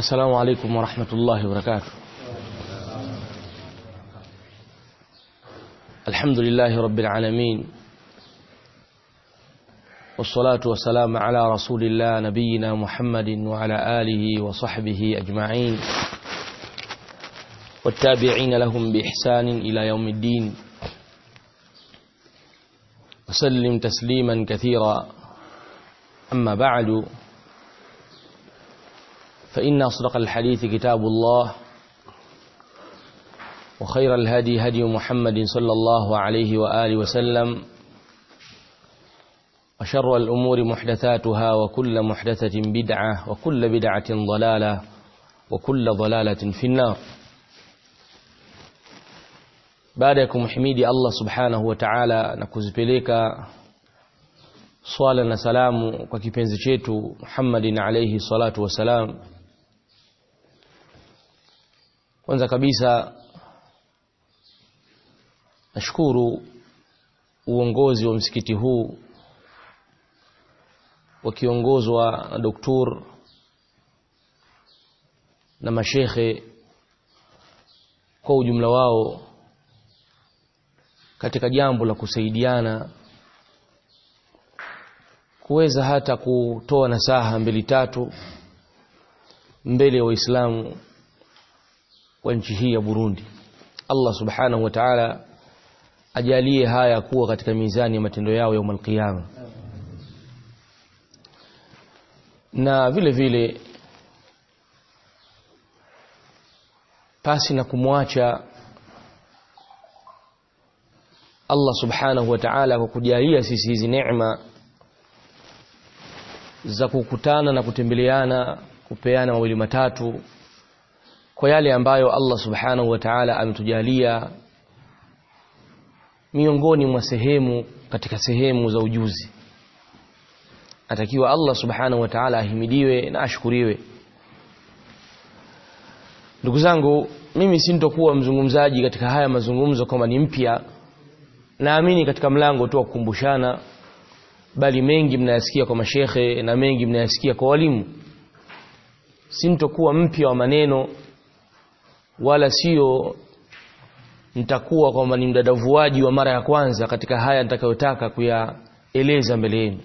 السلام عليكم ورحمة الله وبركاته الحمد لله رب العالمين والصلاة والسلام على رسول الله نبينا محمد وعلى آله وصحبه أجمعين والتابعين لهم بإحسان إلى يوم الدين وسلم تسليما كثيرا أما بعد فإن أصدق الحديث كتاب الله وخير الهدي هدي محمد صلى الله عليه وآله وسلم وشر الأمور محدثاتها وكل محدثة بدعة وكل بدعة ضلالة وكل ضلالة في النار baada ya kumhimidi Allah subhanahu wa ta'ala na kuzipeleka swala na salamu kwa kipenzi chetu Muhammadin alayhi salatu wasalam kwanza kabisa nashukuru uongozi wa msikiti huu wakiongozwa na doktor na mashekhe kwa ujumla wao katika jambo la kusaidiana kuweza hata kutoa nasaha mbili tatu mbele ya waislamu wa nchi hii ya Burundi Allah subhanahu wa ta'ala ajalie haya kuwa katika mizani ya matendo yao ya umalqiyama na vile vile pasi na kumwacha Allah subhanahu wa ta'ala kwa kujalia sisi hizi neema za kukutana na kutembeleana kupeana mawili matatu kwa yale ambayo Allah subhanahu wa ta'ala ametujalia miongoni mwa sehemu katika sehemu za ujuzi atakiwa Allah subhanahu wa ta'ala ahimidiwe na ashukuriwe ndugu zangu mimi sintokuwa mzungumzaji katika haya mazungumzo kama ni mpya naamini katika mlango tu wa kukumbushana bali mengi mnayasikia kwa mashekhe na mengi mnayasikia kwa walimu sintokuwa mpya wa maneno wala sio nitakuwa kwamba ni mdadavuaji wa mara ya kwanza katika haya nitakayotaka kuyaeleza mbele yenu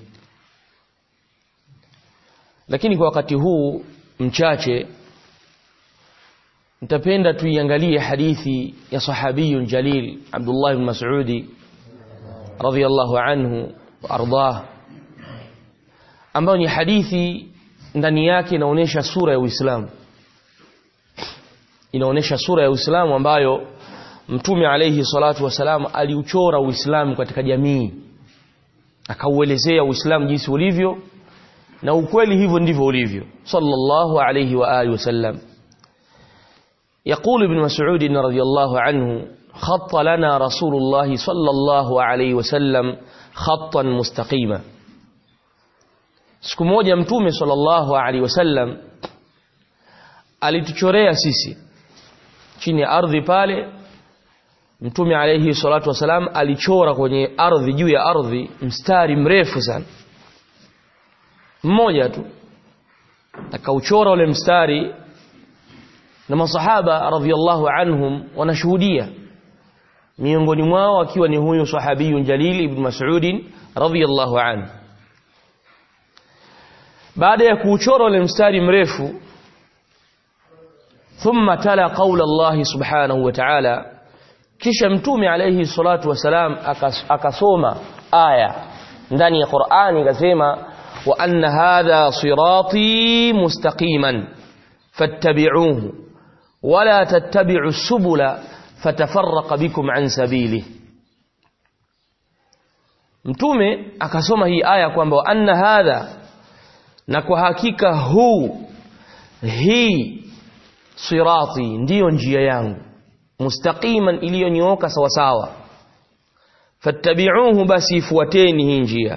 lakini kwa wakati huu mchache nitapenda tuiangalie hadithi ya sahabiyun jalil Abdullah ibn Mas'udi radhiyallahu anhu wa ardah ambayo ni hadithi ndani yake inaonyesha sura ya Uislamu inaonyesha sura ya Uislamu ambayo Mtume alayhi salatu wasalam aliuchora Uislamu katika jamii akauelezea Uislamu jinsi ulivyo na ukweli hivyo ndivyo ulivyo sallallahu alayhi wa alihi wasallam يقول ابن مسعود رضي الله عنه خط لنا رسول الله صلى الله عليه وسلم خطا مستقيما siku moja mtume sallallahu alaihi wasallam alituchorea sisi chini ya ardhi pale mtume alaihi salatu wasalam alichora kwenye ardhi juu ya ardhi mstari mrefu sana mmoja tu akauchora ule mstari na masahaba radhiallahu anhum wanashuhudia miongoni mwao akiwa ni huyu sahabiyun jalil ibn mas'ud radhiallahu anhu baada ya kuuchora ule mstari mrefu thumma tala qawla Allah subhanahu wa ta'ala kisha mtume alayhi salatu wasalam akasoma aya ndani ya Qur'ani akasema wa anna hadha sirati mustaqiman fattabi'uhu wala tattabi'u subula fatafarraqa bikum an sabili mtume akasoma hii aya kwamba anna hadha na kwa hakika huu hii sirati ndiyo njia yangu mustaqiman iliyonyooka sawa sawa fattabi'uhu basi ifuateni hii njia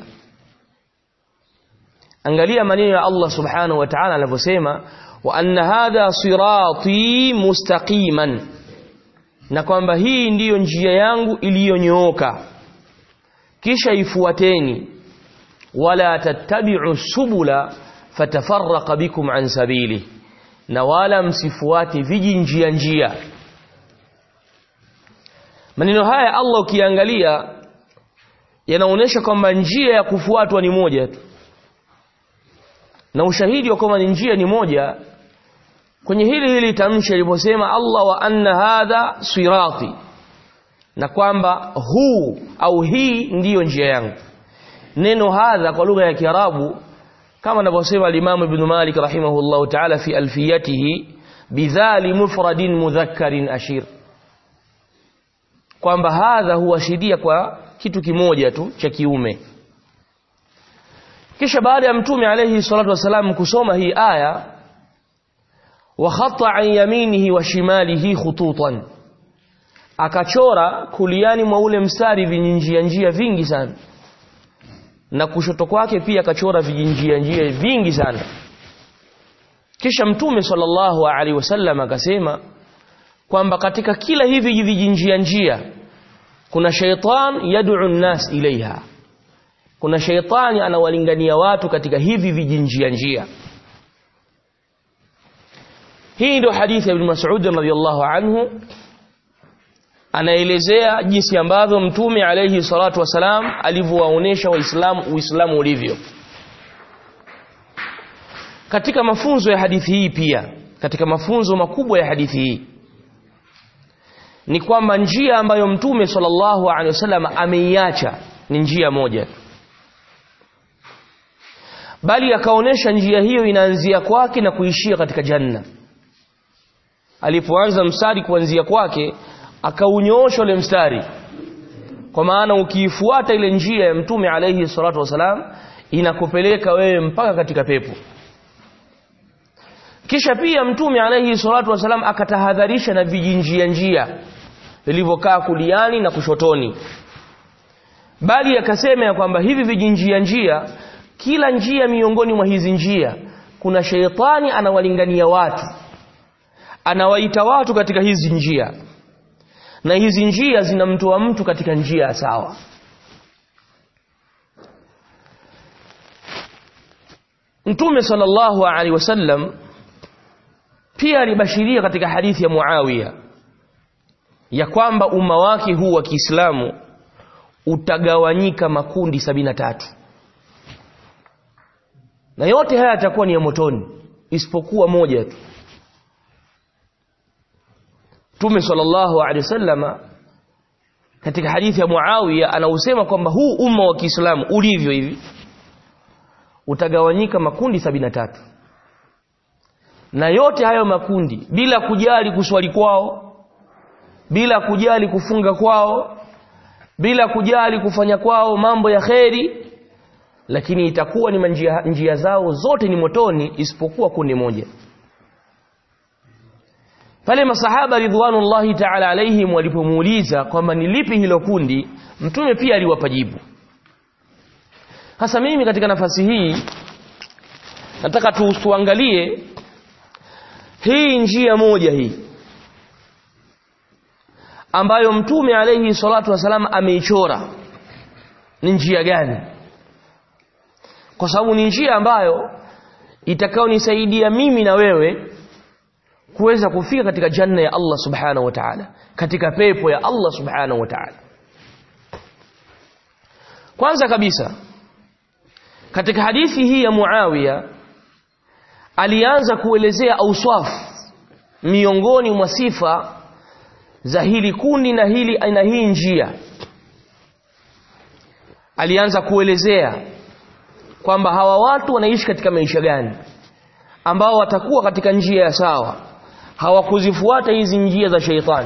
angalia maneno ya Allah subhanahu wa ta'ala anavyosema wa anna hadha sirati mustaqiman na kwamba hii ndiyo njia yangu iliyonyooka kisha ifuateni wala tattabi'u subula fatafarraqa bikum an sabili na wala msifuate vijinjia njia maneno haya Allah ukiangalia yanaonyesha kwamba njia ya kufuatwa ni moja tu na ushahidi wa kwamba ni njia ni moja kwenye hili hili tamshi aliposema Allah wa anna hadha sirati na kwamba huu au hii ndiyo njia yangu neno hadha kwa lugha ya Kiarabu kama anavyosema al-Imam Ibn Malik rahimahullahu ta'ala fi alfiyatihi bidhali mufradin mudhakkarin ashir kwamba hadha huashiria kwa kitu kimoja tu cha kiume kisha baada ya mtume alayhi salatu wasalam kusoma hii aya wa khata an yaminihi wa shimalihi khututan akachora kuliani mwa ule mstari vinjia njia vingi sana na kushoto kwake pia akachora vijinjia njia vingi sana kisha mtume sallallahu alaihi wasallam akasema kwamba katika kila hivi vijinjia njia kuna shaitan yad'u an-nas ilaiha kuna shaitani anawalingania watu katika hivi vijinjia njia hii ndio hadithi ya Ibn Mas'ud radhiyallahu anhu anaelezea jinsi ambavyo mtume alayhi salatu wasalam alivyowaonesha waislamu uislamu ulivyo katika mafunzo ya hadithi hii pia katika mafunzo makubwa ya hadithi hii ni kwamba njia ambayo mtume sallallahu alaihi wasallam ameiacha ni njia moja bali akaonesha njia hiyo inaanzia kwake na kuishia katika janna alipoanza mstari kuanzia kwake akaunyoosha ule mstari kwa maana ukiifuata ile njia ya mtume alayhi salatu wasalam inakupeleka wewe mpaka katika pepo kisha pia mtume alayhi salatu wasalam akatahadharisha na vijinjia njia vilivyokaa kuliani na kushotoni bali akasema ya kwamba hivi vijinjia njia kila njia miongoni mwa hizi njia kuna sheitani anawalingania watu anawaita watu katika hizi njia na hizi njia zinamtoa mtu katika njia sawa Mtume sallallahu alaihi wasallam pia alibashiria katika hadithi ya Muawiya ya kwamba umma wake huu wa Kiislamu utagawanyika makundi sabina tatu na yote haya yatakuwa ni ya motoni isipokuwa moja tu Mtume sallallahu alaihi wasallama katika hadithi ya Muawiya anausema kwamba huu umma wa Kiislamu ulivyo hivi utagawanyika makundi sabina tatu na yote hayo makundi bila kujali kuswali kwao bila kujali kufunga kwao bila kujali kufanya kwao mambo ya kheri lakini itakuwa ni njia, njia zao zote ni motoni isipokuwa kundi moja pale masahaba ridwanullahi ta'ala alaihim walipomuuliza kwamba ni lipi hilo kundi mtume pia aliwapa jibu hasa mimi katika nafasi hii nataka tuangalie hii njia moja hii ambayo mtume alayhi salatu wasalam ameichora ni njia gani kwa sababu ni njia ambayo itakayonisaidia mimi na wewe kuweza kufika katika janna ya Allah subhanahu wa ta'ala katika pepo ya Allah subhanahu wa ta'ala kwanza kabisa katika hadithi hii ya Muawiya alianza kuelezea auswaf miongoni mwa sifa za hili kundi na hili na hii njia alianza kuelezea kwamba hawa watu wanaishi katika maisha gani ambao watakuwa katika njia ya sawa hawakuzifuata hizi njia za sheitani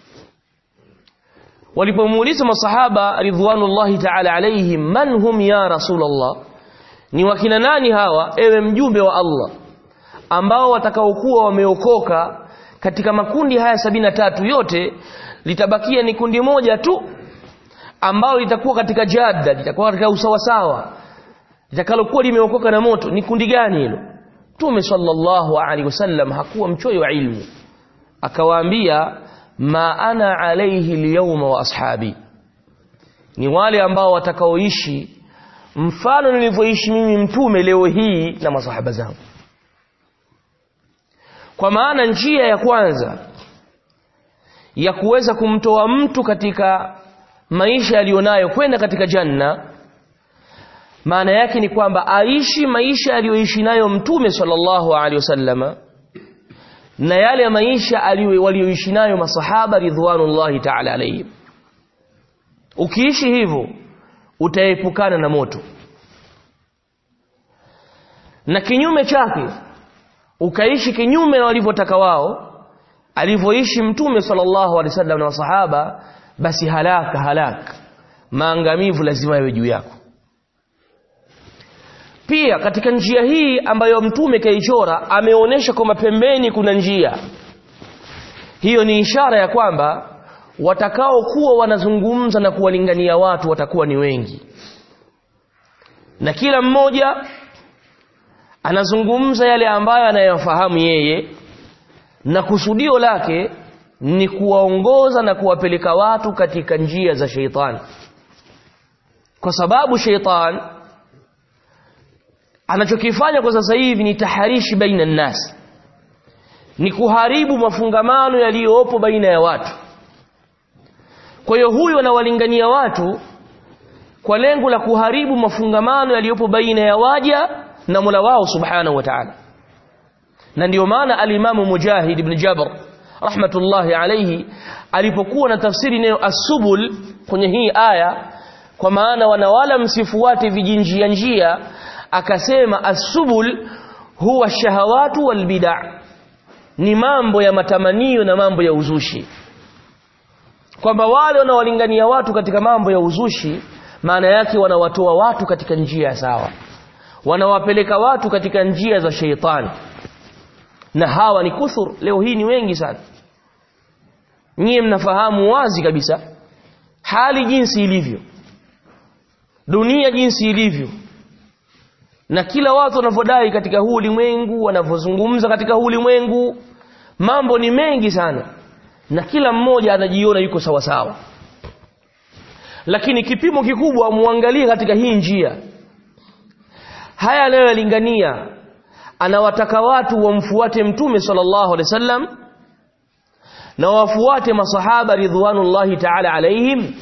walipomuuliza masahaba ridwanullahi ta'ala alaihim man hum ya rasulullah ni wakina nani hawa ewe mjumbe wa Allah ambao watakaokuwa wameokoka katika makundi haya sabina tatu yote litabakia ni kundi moja tu ambao litakuwa katika jadda litakuwa katika usawasawa litakalokuwa limeokoka na moto ni kundi gani hilo Mtume sallallahu alaihi wasallam hakuwa mchoyo wa ilmu akawaambia ma ana alaihi alyawma wa ashabi ni wale ambao watakaoishi mfano nilivyoishi mimi mtume leo hii na masahaba zangu kwa maana njia ya kwanza ya kuweza kumtoa mtu katika maisha aliyonayo kwenda katika janna maana yake ni kwamba aishi maisha aliyoishi nayo mtume sallallahu alaihi wasallama na yale maisha walioishi nayo masahaba ridwanullahi ta'ala alayhim ukiishi hivyo utaepukana na moto na kinyume chake ukaishi kinyume na walivyotaka wao alivyoishi mtume sallallahu alaihi wasallam na masahaba basi halaka halaka maangamivu lazima yawe juu yako pia katika njia hii ambayo mtume kaichora ameonyesha kwamba pembeni kuna njia hiyo ni ishara ya kwamba watakao kuwa wanazungumza na kuwalingania watu watakuwa ni wengi na kila mmoja anazungumza yale ambayo anayafahamu yeye na kusudio lake ni kuwaongoza na kuwapeleka watu katika njia za sheitani kwa sababu sheitani anachokifanya kwa sasa hivi ni taharishi baina nnas ni kuharibu mafungamano yaliyopo baina ya watu kwa hiyo huyu anawalingania watu kwa lengo la kuharibu mafungamano yaliyopo baina ya waja na Mola wao subhanahu wa ta'ala na ndiyo maana alimamu Mujahid ibn Jabr rahmatullahi alayhi alipokuwa na tafsiri neno asubul kwenye hii aya kwa maana wanawala msifuate vijinjia njia akasema asubul huwa shahawatu wal bid'a ni mambo ya matamanio na mambo ya uzushi kwamba wale wanaolingania watu katika mambo ya uzushi maana yake wanawatoa watu katika njia sawa wanawapeleka watu katika njia za sheitani na hawa ni kuthur leo hii ni wengi sana nyie mnafahamu wazi kabisa hali jinsi ilivyo dunia jinsi ilivyo na kila watu wanavyodai katika huu ulimwengu wanavyozungumza katika huu ulimwengu mambo ni mengi sana na kila mmoja anajiona yuko sawa sawa lakini kipimo kikubwa muangalie katika hii njia haya anayoyalingania anawataka watu wamfuate mtume sallallahu alaihi wasallam na wafuate masahaba ridwanullahi ta'ala alaihim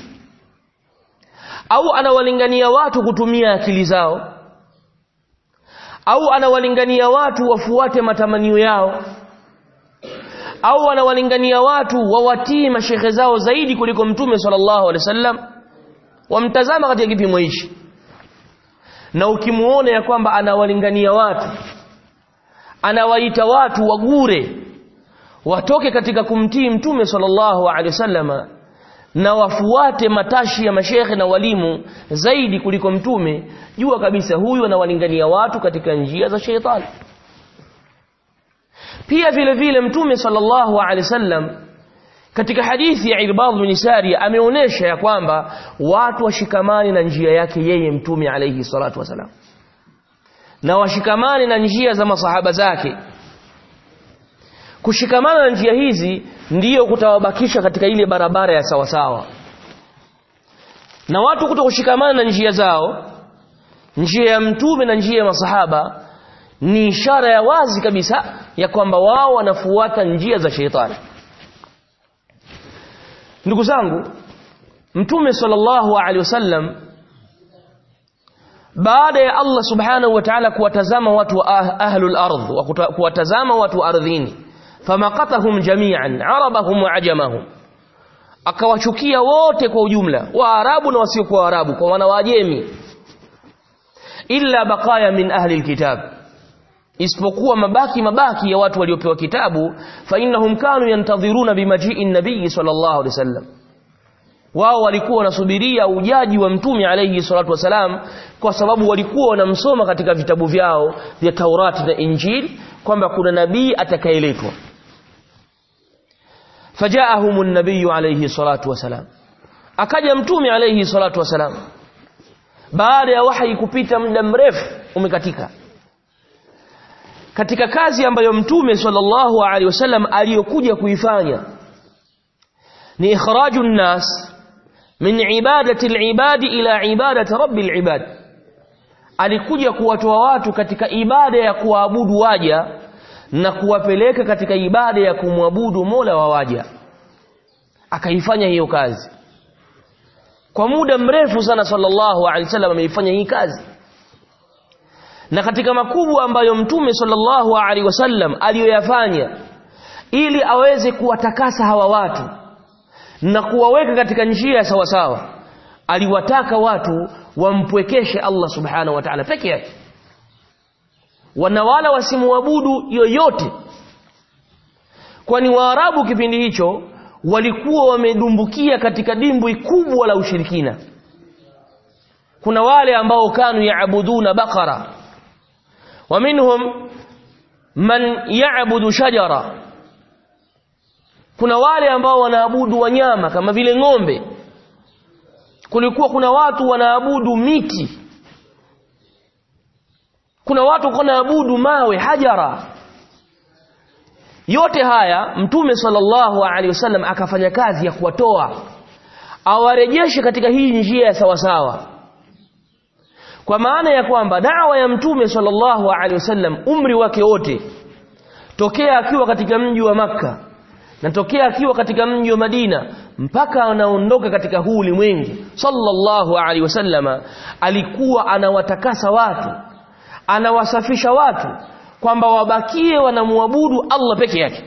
au anawalingania watu kutumia akili zao au anawalingania watu wafuate matamanio yao au anawalingania watu wawatii mashehe zao zaidi kuliko mtume sallallahu alaihi wasallam wamtazama katika kipimo hichi na ukimuona ya kwamba anawalingania watu anawaita watu wagure watoke katika kumtii mtume sallallahu alaihi wasallama na wafuate matashi ya mashekhe na walimu zaidi kuliko mtume jua kabisa huyu anawalingania watu katika njia za sheitani pia vile vile mtume sallallahu alaihi wasallam katika hadithi ya Irbad bin Sariya ameonesha ya kwamba watu washikamani na njia yake yeye mtume alaihi salatu wasalam na washikamani na njia za masahaba zake kushikamana na njia hizi ndiyo kutawabakisha katika ile barabara ya sawasawa na watu kuto kushikamana na njia zao njia ya mtume na njia ya masahaba ni ishara ya wazi kabisa ya kwamba wao wanafuata njia za sheitani ndugu zangu mtume sallallahu alaihi wasallam baada ya Allah subhanahu wa ta'ala kuwatazama watu wa ahlul ardh wa kuwatazama watu wa ardhini famaqatahum jami'an arabahum wa ajamahum akawachukia wote kwa ujumla waarabu na wasiokuwa waarabu kwa wana wajemi illa baqaya min ahli alkitab isipokuwa mabaki mabaki ya watu waliopewa kitabu fa innahum kanu yantadhiruna bimaji'i nabii sallallahu alaihi wasallam wao walikuwa wanasubiria ujaji wa mtume alayhi salatu wasalam kwa sababu walikuwa wanamsoma katika vitabu vyao vya Taurati na Injili kwamba kuna nabii atakayeletwa fajaahum an-nabiy alayhi salatu wasalam akaja mtume alayhi salatu wasalam baada ya wahi kupita muda mrefu umekatika katika kazi ambayo mtume sallallahu alaihi wasallam aliyokuja kuifanya ni ikhraju nnas min ibadati al-ibadi ila ibadati rabbil ibad alikuja kuwatoa watu katika ibada ya kuabudu waja na kuwapeleka katika ibada ya kumwabudu Mola wa waja akaifanya hiyo kazi kwa muda mrefu sana sallallahu alaihi wasallam ameifanya hii kazi na katika makubwa ambayo mtume sallallahu alaihi wasallam aliyoyafanya ili aweze kuwatakasa hawa watu na kuwaweka katika njia ya sawasawa aliwataka watu wampwekeshe Allah subhanahu wa ta'ala peke yake wanawala wasimuabudu yoyote kwani waarabu kipindi hicho walikuwa wamedumbukia katika dimbwi kubwa la ushirikina kuna wale ambao kanu yaabuduna bakara wa minhum man yaabudu shajara kuna wale ambao wanaabudu wanyama kama vile ng'ombe kulikuwa kuna watu wanaabudu miti kuna watu wanaabudu mawe hajara yote haya mtume sallallahu alaihi wasallam akafanya kazi ya kuwatoa awarejeshe katika hii njia ya sawasawa kwa maana ya kwamba dawa ya mtume sallallahu alaihi wasallam umri wake wote tokea akiwa katika mji wa makka na tokea akiwa katika mji wa Madina mpaka anaondoka katika huu ulimwengu sallallahu alaihi wasallama alikuwa anawatakasa watu anawasafisha watu kwamba wabakie wanamuabudu Allah peke yake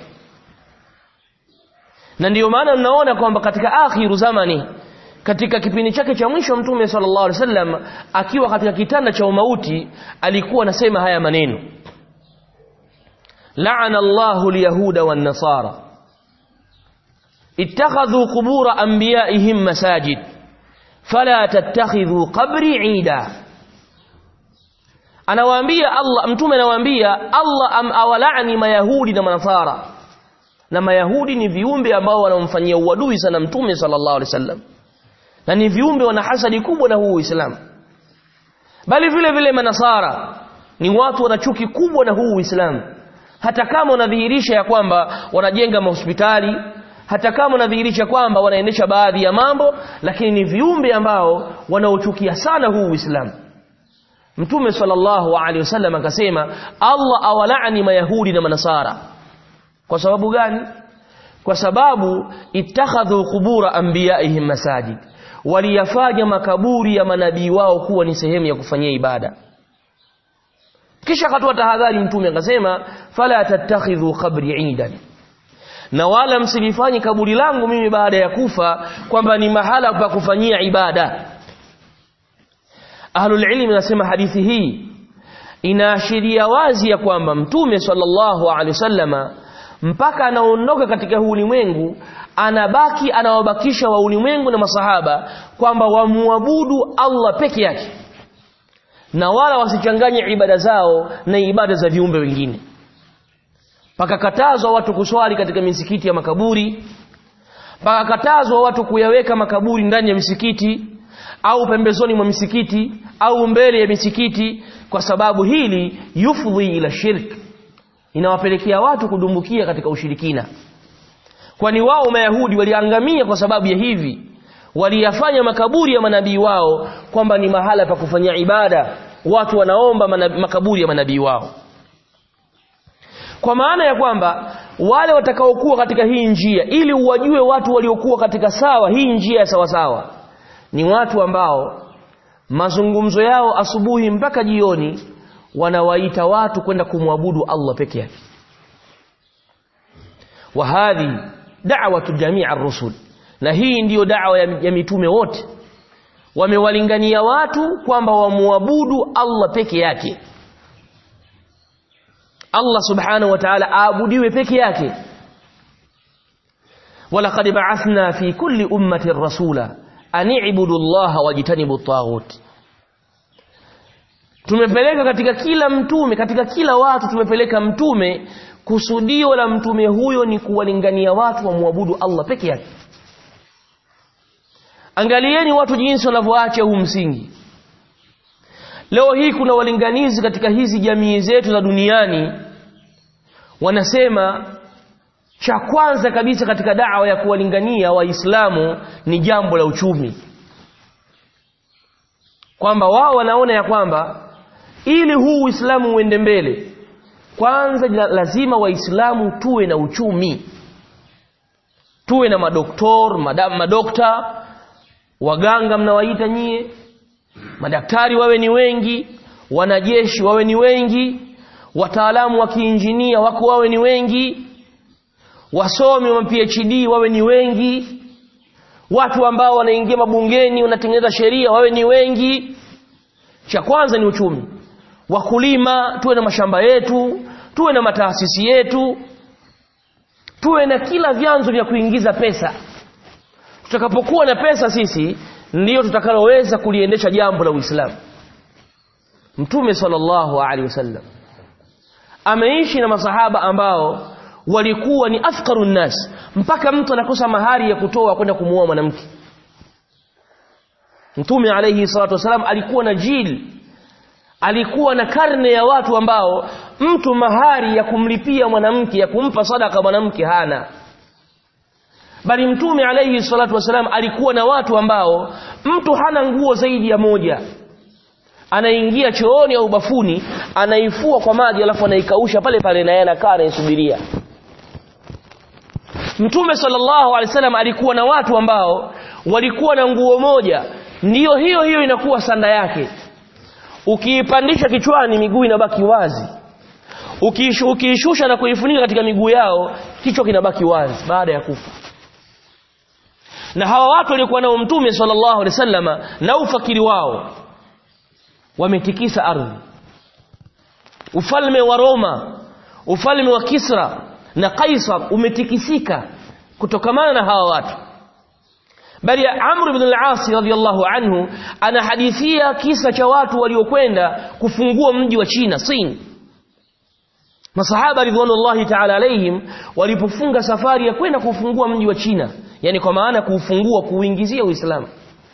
na ndiyo maana mnaona kwamba katika akhiru zamani katika kipindi chake cha mwisho mtume sallallahu alaihi wasallam akiwa katika kitanda cha umauti alikuwa anasema haya maneno la'ana Allahu al-yahuda wan-nasara اتخذوا قبور أنبيائهم مساجد فلا تتخذوا قبري عيدا anawaambia Allah mtume anawaambia Allah am awalani mayahudi na manasara na mayahudi ni viumbe ambao wanamfanyia uadui sana mtume sallallahu alaihi wasallam na ni viumbe wana hasadi kubwa na huu Uislamu bali vile vile manasara ni watu wana chuki kubwa na huu Uislamu hata kama unadhihirisha ya kwamba wanajenga mahospitali hata kama unadhihirisha kwamba wanaendesha baadhi ya mambo lakini ni viumbe ambao wanaochukia sana huu Uislamu Mtume sallallahu alaihi wasallam akasema Allah awalaani mayahudi na manasara kwa sababu gani kwa sababu ittakhadhu qubura anbiyaihim masajid waliyafanya makaburi ya manabii wao kuwa ni sehemu ya kufanyia ibada kisha akatoa tahadhari mtume akasema fala tattakhidhu qabri idan na wala msilifanye kaburi langu mimi baada ya kufa kwamba ni mahala pa kufanyia ibada ahlul ilmi nasema hadithi hii inaashiria wazi ya kwamba mtume sallallahu alaihi wasallama mpaka anaondoka katika huu ulimwengu anabaki anawabakisha wa ulimwengu na masahaba kwamba wamuabudu Allah peke yake na wala wasichanganye ibada zao na ibada za viumbe wengine pakakatazwa watu kuswali katika misikiti ya makaburi pakakatazwa watu kuyaweka makaburi ndani ya misikiti au pembezoni mwa misikiti au mbele ya misikiti kwa sababu hili yufdhi ila shirk inawapelekea watu kudumbukia katika ushirikina kwani wao mayahudi waliangamia kwa sababu ya hivi waliyafanya makaburi ya manabii wao kwamba ni mahala pa kufanyia ibada watu wanaomba manabii, makaburi ya manabii wao kwa maana ya kwamba wale watakaokuwa katika hii njia ili uwajue watu waliokuwa katika sawa hii njia ya sawa sawa ni watu ambao mazungumzo yao asubuhi mpaka jioni wanawaita watu kwenda kumwabudu Allah peke yake wa hadhi da'watu jamii ar-rusul na hii ndiyo da'wa ya, ya mitume wote wamewalingania watu kwamba wamuabudu Allah peke yake Allah subhanahu wa ta'ala aabudiwe peke yake walaqad ba'athna fi kulli ummatin rasula an i'budu Allah wajtanibu at-taghut tumepeleka katika kila mtume katika kila watu tumepeleka mtume kusudio la mtume huyo ni kuwalingania watu wamwabudu Allah peke yake angalieni watu jinsi wanavyoacha huu msingi leo hii kuna walinganizi katika hizi jamii zetu za duniani wanasema cha kwanza kabisa katika dawa ya kuwalingania waislamu ni jambo la uchumi kwamba wao wanaona ya kwamba ili huu uislamu uende mbele kwanza lazima waislamu tuwe na uchumi tuwe na madoktor madam madokta waganga mnawaita nyie madaktari wawe ni wengi wanajeshi wawe ni wengi wataalamu wa kiinjinia wako wawe ni wengi wasomi wa PhD wawe ni wengi watu ambao wanaingia mabungeni wanatengeneza sheria wawe ni wengi cha kwanza ni uchumi wakulima tuwe na mashamba yetu tuwe na mataasisi yetu tuwe na kila vyanzo vya kuingiza pesa tutakapokuwa na pesa sisi ndiyo tutakaloweza kuliendesha jambo la Uislamu Mtume sallallahu alaihi wasallam ameishi na masahaba ambao walikuwa ni afqarun nas mpaka mtu anakosa mahari ya kutoa kwenda kumuoa mwanamke Mtume alayhi salatu wasalam alikuwa na jil alikuwa na karne ya watu ambao mtu mahari ya kumlipia mwanamke ya kumpa sadaka mwanamke hana bali mtume alayhi salatu wasalam alikuwa na watu ambao mtu hana nguo zaidi ya moja anaingia chooni au bafuni anaifua kwa maji alafu anaikausha pale pale na yeye anakaa anaisubiria Mtume sallallahu alaihi wasallam alikuwa na watu ambao walikuwa na nguo moja ndiyo hiyo hiyo inakuwa sanda yake ukiipandisha kichwani miguu inabaki wazi Ukiishu, ukiishusha na kuifunika katika miguu yao kichwa kinabaki wazi baada ya kufa na hawa watu walikuwa nao mtume sallallahu alaihi wasallama na ufakiri wao wametikisa ardhi ufalme wa Roma ufalme wa Kisra na Kaisar umetikisika kutokamana na hawa watu bali Amr ibn al-As radhiyallahu anhu anahadithia kisa cha watu waliokwenda kufungua mji wa China Sin Masahaba ridwanullahi ta'ala alaihim walipofunga safari ya kwenda kufungua mji wa China yani kwa maana kuufungua kuuingizia Uislamu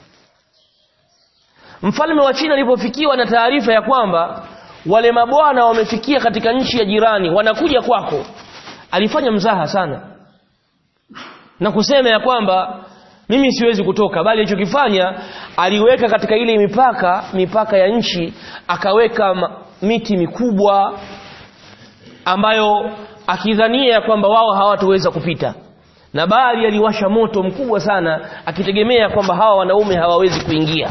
Mfalme wa China alipofikiwa na taarifa ya kwamba wale mabwana wamefikia katika nchi ya jirani wanakuja kwako alifanya mzaha sana na kusema ya kwamba mimi siwezi kutoka bali alichokifanya aliweka katika ile mipaka mipaka ya nchi akaweka miti mikubwa ambayo akidhania ya kwamba wao hawatoweza kupita na bali aliwasha moto mkubwa sana akitegemea kwamba hawa wanaume hawawezi kuingia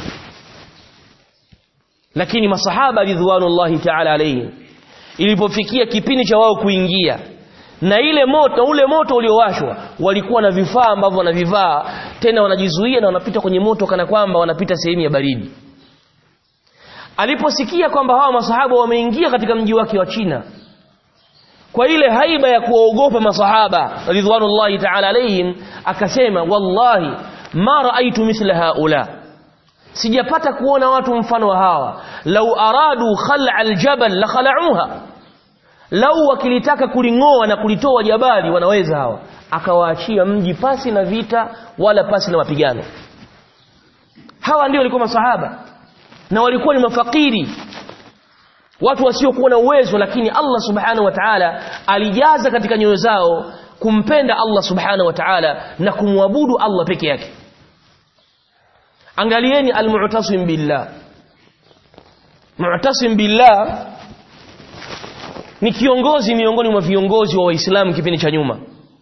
lakini masahaba ridwanullahi ta'ala alayhi ilipofikia kipindi cha wao kuingia na ile moto ule moto uliowashwa walikuwa na vifaa ambavyo wanavivaa tena wanajizuia na wanapita kwenye moto kana kwamba wanapita sehemu ya baridi aliposikia kwamba hawa masahaba wameingia katika mji wake wa China kwa ile haiba ya kuogopa masahaba ridwanullahi ta'ala alayhim akasema wallahi ma raaitu mithla haula sijapata kuona watu mfano wa hawa lau aradu khal'a aljabal la khala'uha lau wakilitaka kulingoa na kulitoa jabali wanaweza hawa akawaachia mji pasi na vita wala pasi na mapigano hawa ndio walikuwa masahaba na walikuwa ni mafakiri watu wasiokuwa na uwezo lakini Allah subhanahu wa ta'ala alijaza katika nyoyo zao kumpenda Allah subhanahu wa ta'ala na kumwabudu Allah peke yake angalieni almu'tasim billah mu'tasim billah ni kiongozi miongoni mwa viongozi wa waislamu kipindi cha nyuma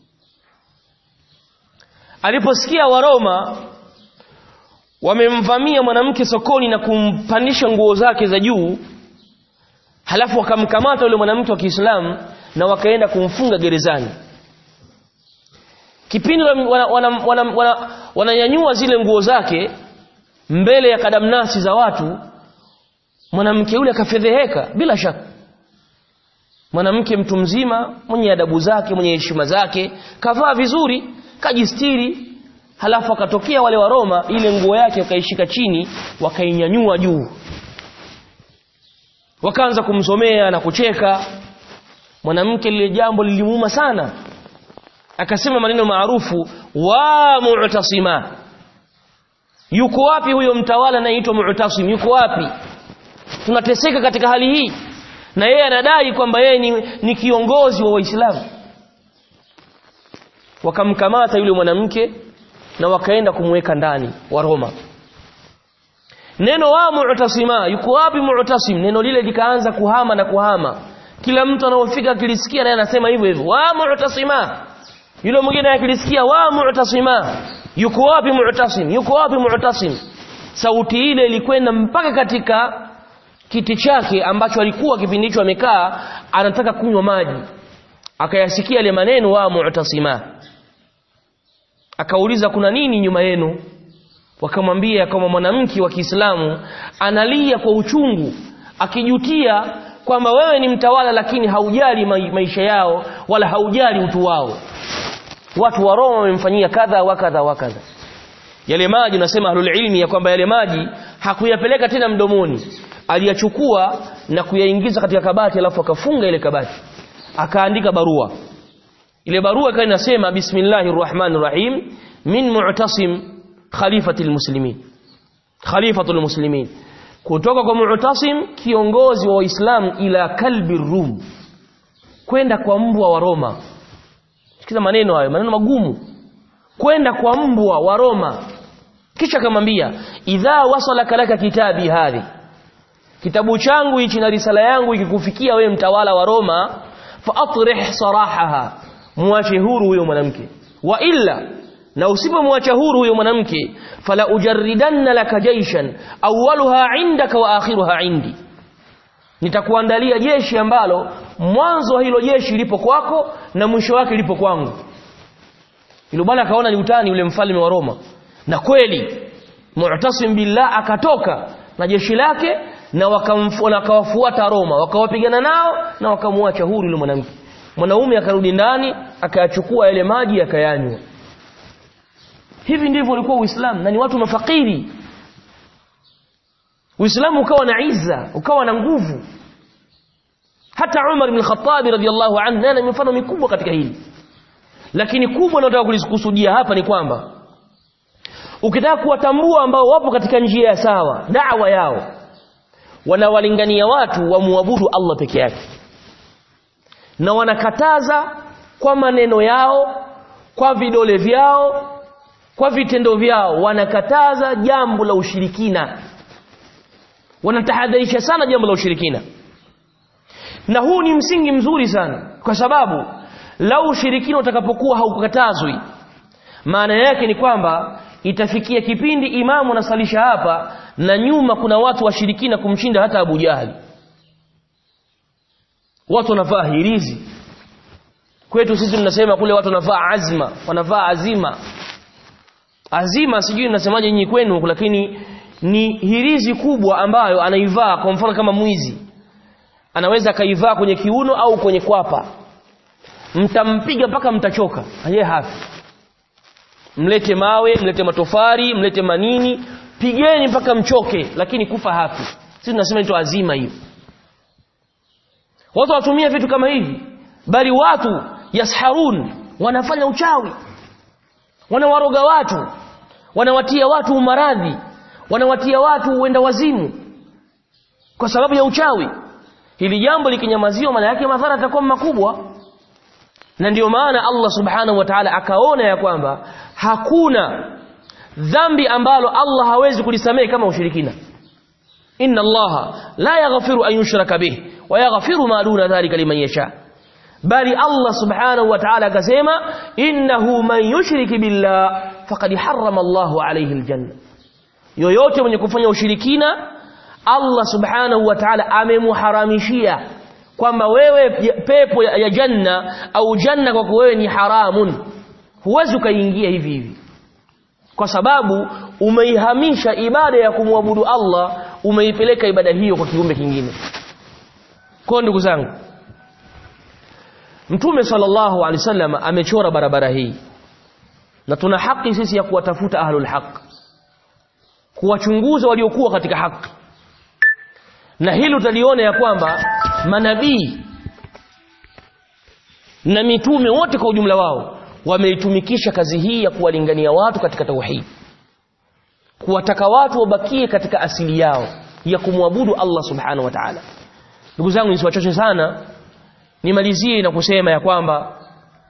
aliposikia waroma wamemvamia mwanamke sokoni na kumpandisha nguo zake za juu halafu wakamkamata yule mwanamke wa Kiislamu na wakaenda kumfunga gerezani kipindi wananyanyua wana, wana, wana, wana zile nguo zake mbele ya kadamnasi za watu mwanamke yule akafedheheka bila shaka mwanamke mtu mzima mwenye adabu zake mwenye heshima zake kavaa vizuri kajistiri halafu akatokea wale wa Roma ile nguo yake wakaishika chini wakainyanyua juu wakaanza kumsomea na kucheka mwanamke lile jambo lilimuuma sana akasema maneno maarufu wa mu'tasima yuko wapi huyo mtawala anaitwa mu'tasim yuko wapi tunateseka katika hali hii na yeye anadai kwamba yeye ni, ni kiongozi wa waislamu wakamkamata yule mwanamke na wakaenda kumweka ndani wa Roma neno wa mu'tasima yuko wapi mu'tasim neno lile likaanza kuhama na kuhama kila mtu anaofika akilisikia naye anasema hivyo hivyo wa mu'tasima yule mwingine akilisikia wa mu'tasima yuko wapi mu'tasim yuko wapi mu'tasim sauti ile ilikwenda mpaka katika kiti chake ambacho alikuwa kipindi hicho amekaa anataka kunywa maji akayasikia yale maneno wa mu'tasima akauliza kuna nini nyuma yenu wakamwambia kama mwanamke wa Kiislamu analia kwa uchungu akijutia kwamba wewe ni mtawala lakini haujali maisha yao wala haujali utu wao watu wa Roma wamemfanyia kadha wa kadha wa kadha yale maji nasema ahlul ilmi ya kwamba yale maji hakuyapeleka tena mdomoni aliyachukua na kuyaingiza katika kabati alafu akafunga ile kabati akaandika barua ile barua ikawa inasema bismillahir rahmanir rahim min mu'tasim khalifatil muslimin khalifatul muslimin kutoka kwa mu'tasim kiongozi wa waislamu ila kalbi rum kwenda kwa mbwa wa Roma sikiza maneno hayo maneno magumu kwenda kwa mbwa wa Roma kisha akamwambia idha wasalaka laka kitabi hadhi kitabu changu hichi na risala yangu ikikufikia wewe mtawala wa Roma fa atrih sarahaha muache huru huyo mwanamke wa illa na usipomwacha huru huyo mwanamke fala ujarridanna laka jaishan awwaluha indaka wa akhiruha indi nitakuandalia jeshi ambalo mwanzo wa hilo jeshi lipo kwako na mwisho wake lipo kwangu yule bwana akaona ni utani yule mfalme wa Roma na kweli Mu'tasim billah akatoka na jeshi lake na wakawafuata Roma wakawapigana nao na wakamwacha huru yule mwanamke mwanaume akarudi ndani akayachukua yale maji akayanywa hivi ndivyo ulikuwa Uislamu na ni watu mafakiri Uislamu ukawa na izza ukawa na nguvu hata Umar ibn Khattab radhiyallahu anhu naye mifano mikubwa katika hili lakini kubwa nataka kulikusudia hapa ni kwamba ukitaka kuwatambua ambao wapo katika njia ya sawa da'wa yao wanawalingania watu wamuabudu Allah peke yake na wanakataza kwa maneno yao kwa vidole vyao kwa vitendo vyao wanakataza jambo la ushirikina wanatahadharisha sana jambo la ushirikina na huu ni msingi mzuri sana kwa sababu lau ushirikina utakapokuwa haukatazwi maana yake ni kwamba itafikia kipindi imamu anasalisha hapa na nyuma kuna watu washirikina kumshinda hata Abu Jahali watu wanavaa hirizi kwetu sisi tunasema kule watu wanavaa azma wanavaa azima azima sijui nasemaje nyinyi kwenu lakini ni hirizi kubwa ambayo anaivaa kwa mfano kama mwizi anaweza akaivaa kwenye kiuno au kwenye kwapa mtampiga mpaka mtachoka yeye hafi mlete mawe mlete matofari mlete manini pigeni mpaka mchoke lakini kufa hafi sisi tunasema ito azima hiyo watu watumia vitu kama hivi bali watu yasharun wanafanya uchawi wanawaroga watu wanawatia watu umaradhi wanawatia watu uenda wazimu kwa sababu ya uchawi hili jambo likinyamaziwa maana yake madhara yatakuwa makubwa na ndiyo maana Allah subhanahu wa ta'ala akaona ya kwamba hakuna dhambi ambalo Allah hawezi kulisamehe kama ushirikina inna Allah la yaghfiru an yushraka bih wa yaghfiru ma duna dhalika liman yasha bali Allah subhanahu wa ta'ala akasema innahu man yushrik billah faqad harrama Allahu alayhi aljanna yoyote mwenye kufanya ushirikina Allah subhanahu wa ta'ala amemuharamishia kwamba wewe pepo ya, ya janna au janna kwako wewe ni haramun huwezi ukaingia hivi hivi kwa sababu umeihamisha ibada ya kumwabudu Allah umeipeleka ibada hiyo kwa kiumbe kingine kwa ndugu zangu Mtume sallallahu alaihi wasallam amechora barabara hii na tuna haki sisi ya kuwatafuta ahlul haq kuwachunguza waliokuwa katika haki na hili utaliona ya kwamba manabii na mitume wote kwa ujumla wao wameitumikisha kazi hii ya kuwalingania watu katika tauhid kuwataka watu wabakie katika asili yao ya kumwabudu Allah subhanahu wa ta'ala ndugu zangu nisiwachoche sana nimalizie na kusema ya kwamba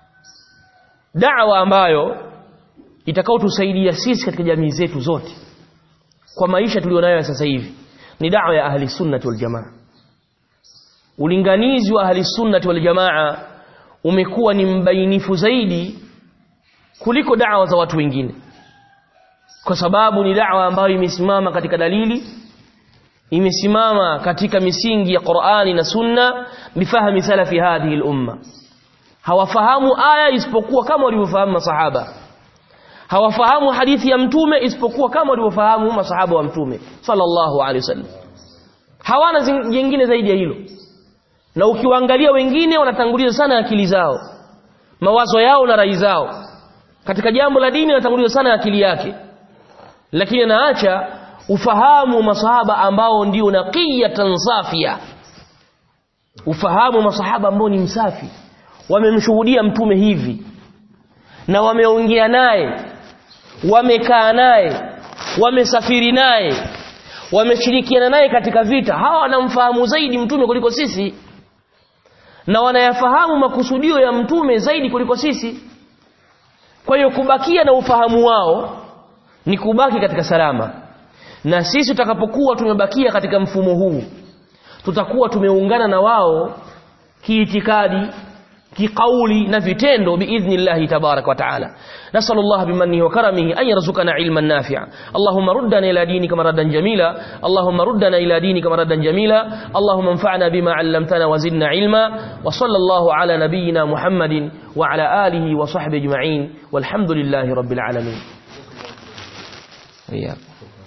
da'wa ambayo itakaotusaidia sisi katika jamii zetu zote kwa maisha tulionayo sasa hivi ni da'wa ya ahli sunnah wal jamaa ulinganizi wa ahli sunnati wal jamaa umekuwa ni mbainifu zaidi kuliko da'wa za watu wengine kwa sababu ni da'wa ambayo imesimama katika dalili imesimama katika misingi ya Qur'ani na Sunna bifahami salafi hadhihi al-umma hawafahamu aya isipokuwa kama walivyofahamu masahaba hawafahamu hadithi ya mtume isipokuwa kama walivyofahamu masahaba wa mtume sallallahu alaihi wasallam hawana jingine zaidi ya hilo na ukiwaangalia wengine wanatanguliza sana akili zao mawazo yao na rai zao katika jambo la dini anatanguliza sana akili yake lakini anaacha ufahamu masahaba ambao ndio naqiyatan safia ufahamu masahaba ambao ni msafi wamemshuhudia mtume hivi na wameongea naye wamekaa naye wamesafiri naye wameshirikiana naye katika vita hawa wanamfahamu zaidi mtume kuliko sisi na wanayafahamu makusudio ya mtume zaidi kuliko sisi kwa hiyo kubakia na ufahamu wao ni kubaki katika salama na sisi tutakapokuwa tumebakia katika mfumo huu tutakuwa tumeungana na wao kiitikadi kiqauli na vitendo biidhnillahi tabarak wa taala نسأل الله بمنه وكرمه أن يرزقنا علما نافعا اللهم ردنا إلى دينك مردا جميلا اللهم ردنا إلى دينك مردا جميلا اللهم انفعنا بما علمتنا وزدنا علما وصلى الله على نبينا محمد وعلى آله وصحبه أجمعين والحمد لله رب العالمين إياكم